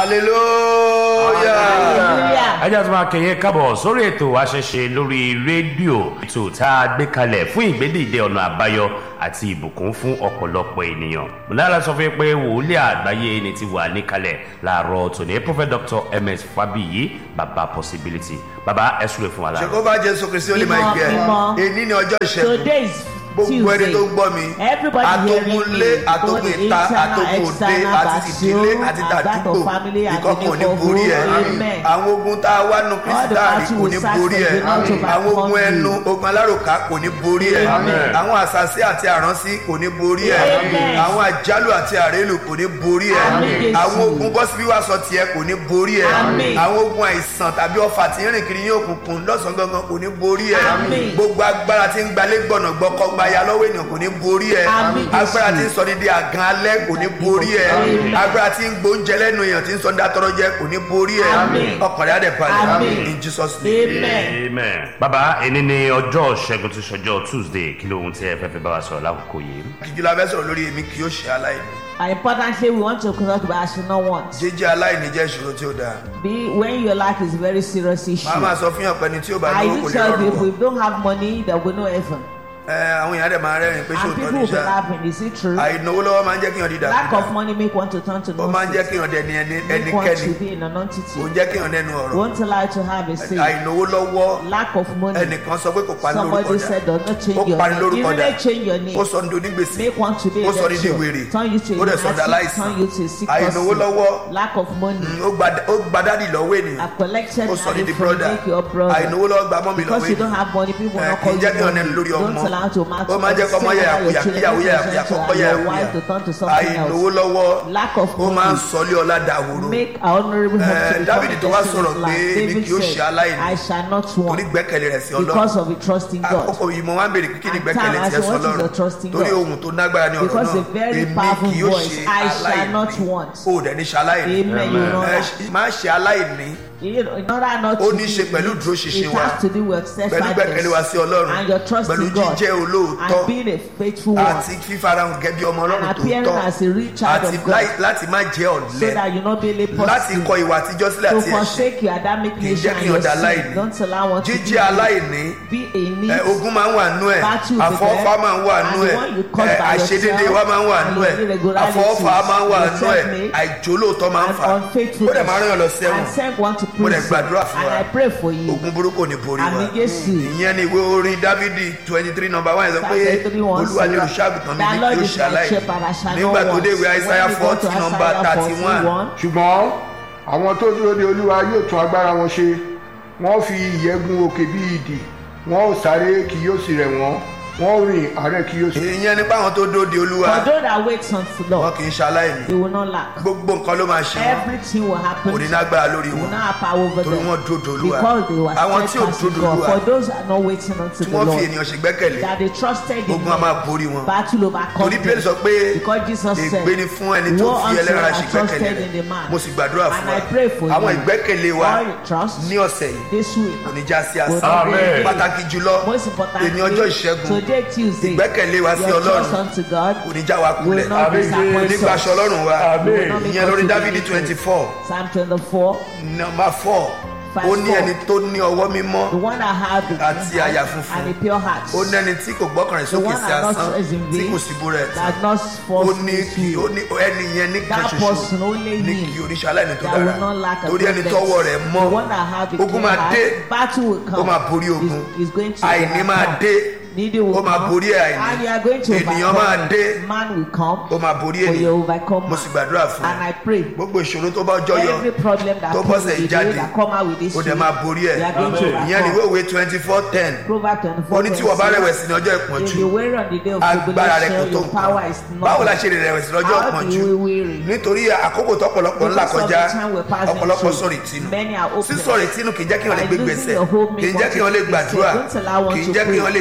hallelujah. Hallelujah. ẹ jẹ́ tó máa kẹ̀yẹ kábọ̀ sórí ètò àṣẹṣe lórí rédíò ètò tá a gbé kalẹ̀ fún ìgbédìde ọ̀nà àbáyọ àti ìbùkún fún ọ̀pọ̀lọpọ̀ ènìyàn. mọ̀lára sọ fún yín pé wòlíì àgbáyé ni ti wà níkalẹ̀ láàárọ̀ tòní prophet dr ms fabiyi baba possibility baba ẹ súre fún wa láàárọ̀. ṣèkóbá jésù kristi ó lè máa gbé ẹ Mímọ́, mímọ́. èyí ní ọjọ́ ìṣẹ́gun Today is gbogbo ẹni Tuesday. tó ń gbọ́ mi Everybody àtògùnlé hearing me, àtògùn both ìta internal, àtògùn òde external, àti tìdílé battle, àti and that tàdúgbò of family and ìkọ̀kan ò ní neighborhood. borí ẹ Amen. àwọn ogun tá a wá nu kristi All the dáàrí battle kò we ní fight borí ẹ for the Lord to àwọn ogun overcome ẹnu you. ogun alárùká kò ní borí ẹ Amen. àwọn àṣàṣì àti àránsí kò ní borí ẹ Amen. àwọn àjálù àti àrélù kò ní borí ẹ Amen, Jésù. àwọn ogun bọ́sibí wá sọ tiẹ̀ kò ní borí ẹ Amen. àwọn ogun àìsàn tàbí ọfà tí ń rìn kiri ní òkùnkùn lọ́sàn-án gangan kò ní borí ẹ Amen. gbogbo agbára tí ń gbalé gbọ̀nà gbọ́kọ́ gbaya lọ́wọ́ ènìyàn kò ní borí ẹ Amen, Jésù. agbára tí ń sọ ní di àgàn alẹ́ kò ní borí ẹ Amen. agbára tí ń gbóúnjẹ lẹ́nu èèyàn tí ń sọ ní dátọ́rọ́ jẹ kò ní borí ẹ Amen. ọkàn rẹ̀ á dẹ̀ balẹ̀ Amen. in jesus name. Amen. amen. baba ẹni ní ọjọ́ ṣẹ́gun tí ṣọjọ́ tuesday kí ló ohun tí ẹ fẹ́ fi bá wa sọ̀rọ̀ lákòókò yìí. jíjú la fẹ́ sọ̀rọ̀ lórí èmi kì yóò ṣe aláìní And importantly, we want to talk about I should not want. jíjẹ́ aláìní jẹ́ ìṣòro tí ó dáa Be when your life is a very serious issue. màá máa sọ fún yàn pẹ́ni tí ó bá I lówó do kò lè tell rọrùn people wọ̀ if you don't have money, there will be no heaven. ẹ àwọn èèyàn dẹ̀ máa rẹ́rìn pé And ṣòótọ́ people ní will be sá laughing. Is it true? àìnáwó lọ́wọ́ máa ń jẹ́ kí yàn dídà Lack of money make one to turn to ó máa ń jẹ́ nonsense. kí yàn dẹni ẹni- Make one ẹnikẹ́ni to be in a kò ń non-entity. jẹ́ kí yàn nẹnu ọ̀rọ̀ Won't allow you to have a say. àìnáwó lọ́wọ́ Lack of money. ẹnìkan sọ pé kò pa ní lórúkọ Somebody dà said does not change ó your pani name. lórúkọ Even dà they change your name. ó sọ ní onígbèsè Make one to be a ó sọ ní di lecturer. wèrè Turn you to a ó dẹ̀ sọ ní lunatic. aláìsàn Turn you to a sick àìnáwó person. lọ́wọ́ Lack of money. ó gba- ó gba dádì lọ́wọ́ ènìyàn I've collected ó sọ ní money di from brother make your brother. àìnáwó lọ́wọ́ gba mọ́mì lọ́wọ́ Because you don't ènìyàn have money, people will ẹ not kì call í you jẹ́ kí yàn money. nẹnu lórí ọmọ Don't allow to match ó máa jẹ́ kọ́ ọmọ yẹ àkúyà kíyàwó yẹ àkúyà kọ́kọ́ yẹ your wife to turn to àkúyà something àìnáwó else. lọ́wọ́ Lack of ó máa ń money. sọlé ọlá dàhóró Make our honorable Eh, help to become David a tó wá blessing sọ̀rọ̀ in pé life. èmi David kì yóò ṣe said, aláìní. I shall not torí want gbẹ́kẹ̀lé rẹ̀ sí ọlọ́run because of the trust in God. àkókò yìí mo máa ń béèrè kí ni And gbẹ́kẹ̀lé time, I tiẹ̀ say, sọ what is lọ́run the trust in torí God? ohun tó nágbára ní ọ̀rọ̀ Because náà a very èmi powerful kì yóò voice, ṣe I shall not aláìní want. o dẹ̀ ní ṣe aláìní Amen. You know Ẹ that. ṣe- má ṣe aláìní You know, in order not Ó to ní í be ṣe pẹ̀lú rich, ìdúróṣinṣin it wa, has to do with pẹ̀lú gbẹ́kẹ̀lé wa sí ọlọ́run and your trust pẹ̀lú in God jíjẹ́ olóòótọ́ and being a faithful one àti fífarahàn gẹ́gẹ́ bí ọmọ and ọlọ́run appearing tòótọ́ as a real child àti of God láì- láti má jẹ́ so ọ̀lẹ that you not be a láti kọ ìwà àtijọ́ sílẹ̀ to àti ẹ̀ṣẹ̀ forsake your Adamic kì í nation jẹ́ kí and your ọ̀dà sin aláìní don't allow one to jíjẹ́ be, aláìní be a need ẹ, ogun máa ń wà nú ẹ Battle is àfọwọ́fà there, máa ń wà and nú the ẹ one you cause ẹ, by àìṣedéédé yourself, wa máa ń wà and nú your ẹ irregularities, àfọwọ́fà máa ń wà your nú ẹ self-made, àìjólóòtọ́ máa ń and fà ó unfaithfulness dẹ̀ máa ń rán yàn lọ and sẹ́wọ̀n send one to Mo dẹ̀ prison gbàdúrà fún and wa. I pray for you ogun burúkú ò ní borí wa Àmì Jésù. ìyẹn ni ìwé orin dávidi twenty three number one yẹn sọ pé Psalm 23 one olúwa ni say, olùṣàgùtàn mi "The ní Lord kí ó is my ṣàlàyé shepherd, I shall not nígbà tó want." dé ìwé When isaiah we go to forty number Isaiah thirty one 41, ṣùgbọ́n àwọn tó dúró de olúwa yóò tún agbára wọn ṣe wọ́n fi ìyẹ́gun òkè bí ìdì wọ́n ó sáré kì yóò sì rẹ̀ wọ́n wọ́n ó rìn àárẹ̀ kì yóò sì. ìyẹn nípa àwọn tó dóde olúwa For those that wait on the wọn Lord, kì í ṣaláìní they will not lack. gbogbo nǹkan ló máa ṣe wọn Everything will happen. kò ní They lágbára lórí will wọn not have power over torí them. wọn dóde olúwa Because they were àwọn tí ò steadfast in dóde God. olúwa For those that are not waiting unto tí the wọn fi Lord, ènìyàn ṣe gbẹ́kẹ̀lé that they trusted in ogun a máa Him, borí wọn battle overcome torí bẹ́ẹ̀ sọ them. pé Because Jesus said, ègbé ni fún ẹni tó "Woe fi unto ẹlẹ́ran them ṣe that gbẹ́kẹ̀lé trusted in the rẹ̀ man." mo sì gbàdúrà fún And wa I pray for àwọn you. ìgbẹ́kẹ̀lé wa All your trust ní ọ̀sẹ̀ yìí this week. kò ní já sí will àṣà not be Amen. in vain. pàtàkì jùlọ Most importantly, èní ọjọ́ ìṣẹ́gun today Tuesday, ìgbẹ́kẹ̀lé wa sí your ọlọ́run trust unto God kò ní já wa kulẹ̀ will not Amen. disappoint onígbàṣọ us. ọlọ́run wa Amen. ìyẹn lórí dávidi twenty four Psalm 24, nọmba four Verse ó ní four. ẹni tó ní ọwọ́ mímọ́ the one that had the Àti clean àyà heart funfun. and a pure heart, ó ní ẹni tí kò gbọ́kàn rẹ̀ the sókè one sí that not asán trusts in tí vain, kò sí bú rẹ̀ that not ó false ní kí ó ní ẹni yẹn ní kan That ṣoṣo person only ní him kí oníṣẹ́ aláìní tó that will dára not lack a torí ẹni good tọ́wọ́ rẹ̀ The mọ́ one that have a ogun clean máa heart, dé battle will come. ó máa borí ogun Is, is going to àìní máa overcome. dé Needy will ó máa come. borí àìní And you are going to ènìyàn overcome. máa dé Man will come. ó máa borí For you ènìyàn overcome mo man. sì gbàdúrà fún And ẹ I pray. gbogbo ìṣòro tó bá jọyọ Every problem that tó comes bọ́sẹ̀ with jáde you that come out with this ó dẹ̀ week, máa borí ẹ̀ you are going to ìyẹn ni ìwé overcome. òwe twenty four ten Proverbs 24. ó ní tí wọ́n bá rẹ̀wẹ̀sì ní ọjọ́ If ìpọ́njú you weary on the day of agbára rẹ̀ kò tribulation, tó your power is nǹkan not. báwo la ṣe lè rẹ̀wẹ̀sì lọ́jọ́ How do ìpọ́njú you weary? nítorí àkókò tọ́pọ̀lọpọ̀ ńlá Because of kọjá the time we're passing ọ̀pọ̀lọpọ̀ through, sọ̀rọ̀ ìtinú many are hopeless. sísọ̀rọ̀ ìtinú kì í jẹ́ kí wọ́n lè By gbé losing gbèsè your hope, kì í make jẹ́ one kí to wọ́n lè take gbàdúrà steps. Don't allow one kì í to jẹ́ kí pray. wọ́n lè tiraka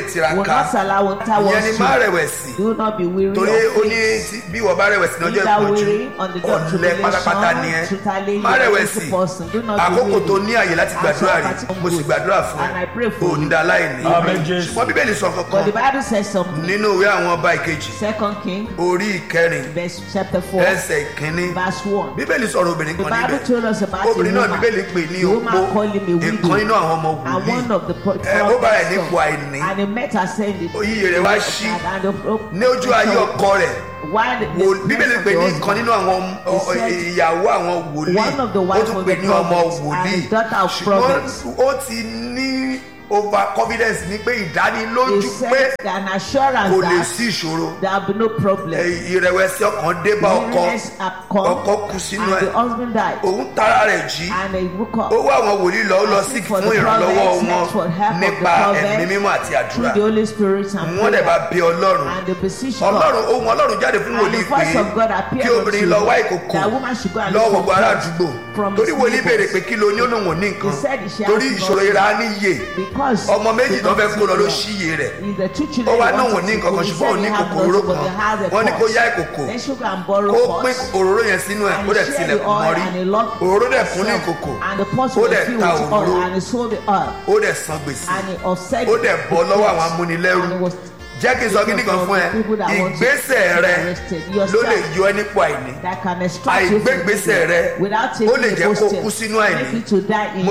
will ká not allow water ìyẹn ni was má to. rẹ̀wẹ̀sì Do not be weary torí of ó ní faith. tí- bí wọ́n bá rẹ̀wẹ̀sì ní ọjọ́ Be thou ìpọ́njú weary on the day of ọ̀lẹ pátápátá ni ẹ tribulation, totally má you are rẹ̀wẹ̀sì a person. Do not be àkókò weary. tó ní àyè láti As gbàdúrà your rí party mo sì goes. gbàdúrà fún And I pray ẹ for you. òní dá láìní Amen, Jésù. ṣùgbọ́n bíbélì sọ But kankan the Bible says something. nínú ìwé àwọn ọba ìkejì Second King, orí ìkẹrin verse chapter 4, ẹsẹ̀ ìkíní verse 1. bíbélì sọ̀rọ̀ obìnrin The kan Bible níbẹ̀ told us about a obìnrin náà woman. bíbélì pè ní The woman opó called him a ìkan widow. nínú àwọn ọmọ And one wòlíì of the pro- Ẹ, ó bá rẹ̀ prophets nípò àìní. and he met her saying the Oyè rẹ̀ wá ṣí and the ní ojú ayé ọkọ rẹ̀ While the, Wò- bíbélì pè ní the ìkan nínú àwọn ọ- ọ- He said, ìyàwó àwọn wòlíì one of the ó wives tún of pè the ní ọmọ prophets wòlíì and daughter of ṣùgbọ́n prophets. ó ti ní over confidence ní pé he ìdánilójú pé said an assurance kò lè that sí ìṣòro there will be no problem. Ẹ, ìrẹ̀wẹ̀sì ọkàn dé bá ọkọ Weariness had come ọkọ kú sínú and ẹ̀ the husband died òun tara rẹ̀ jí and he woke up ó wá àwọn wòlíì lọ ó lọ sí Asking for fún the ìrànlọ́wọ́ prophets, wọn for help of the nípa prophets, ẹ̀mí mímọ́ àti through àdúrà the Holy Spirit and wọ́n dẹ̀ bá prayer bí ọlọ́run and the position ọlọ́run ohun ọlọ́run jáde fún And wòlíì the voice pé of God appeared kí obìnrin unto lọ him, wá ìkòkò that woman should go and lọ look for gbogbo ará bread àdúgbò from torí his wòlíì béèrè neighbors. pé kí ló ní ó lóun ò ní nǹkan He said he shall torí have ìṣòro nothing. ìra níyè because ọmọ méjì tó fẹ́ kó lọ ló Is ṣíye rẹ̀ the two ó children wá he náà ò wanted ní to nǹkan go. kan He ṣùgbọ́n said ò ní he have kòkòrò nothing, but he has a kan wọ́n ní kó pot. yá ìkòkò Then she go and borrow kó pots. pín òróró yẹn sínú ẹ̀ And ó he dẹ̀ shared tilẹ̀kùn the oil mọ́rí and he locked òróró dẹ̀ kún ní himself. ìkòkò And the pots ó were dẹ̀ filled ta with oil òróró and he sold the oil. ó dẹ̀ san gbèsè And he offset ó dẹ̀ bọ́ lọ́wọ́ àwọn And he amúnilẹ́rú was jẹ́ kí n sọ kíní kan fún ẹ ìgbésẹ̀ rẹ ló lè yọ ẹ́ nípò àìní that can extract you from àìgbégbèsè prison rẹ without ó lè taking jẹ́ a kó step. kú sínú àìní Maybe to die in mo